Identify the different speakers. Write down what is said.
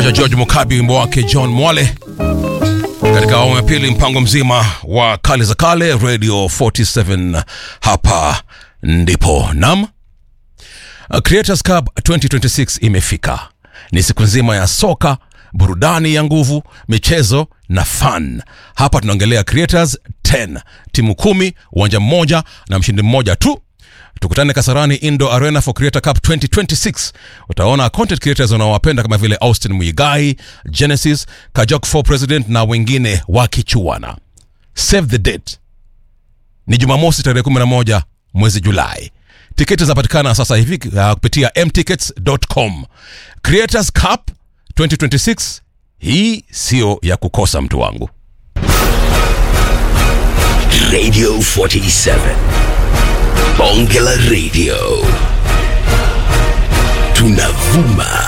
Speaker 1: cha George Mukabi, wimbo wake John Mwale katika awamu ya pili, mpango mzima wa kale za kale Radio 47. Hapa ndipo nam Creators Cup 2026 imefika. Ni siku nzima ya soka, burudani ya nguvu, michezo na fun. Hapa tunaongelea Creators 10, timu kumi, uwanja mmoja na mshindi mmoja tu. Tukutane Kasarani Indo Arena for Creator Cup 2026. Utaona content creators unaowapenda kama vile Austin Muigai, Genesis, Kajok for President na wengine wakichuana. Save the date ni Jumamosi tarehe 11 mwezi Julai. Tiketi zinapatikana sasa hivi uh, kupitia mtickets.com. Creators Cup 2026, hii sio ya kukosa, mtu wangu.
Speaker 2: Radio 47. Bonge la Radio. Tunavuma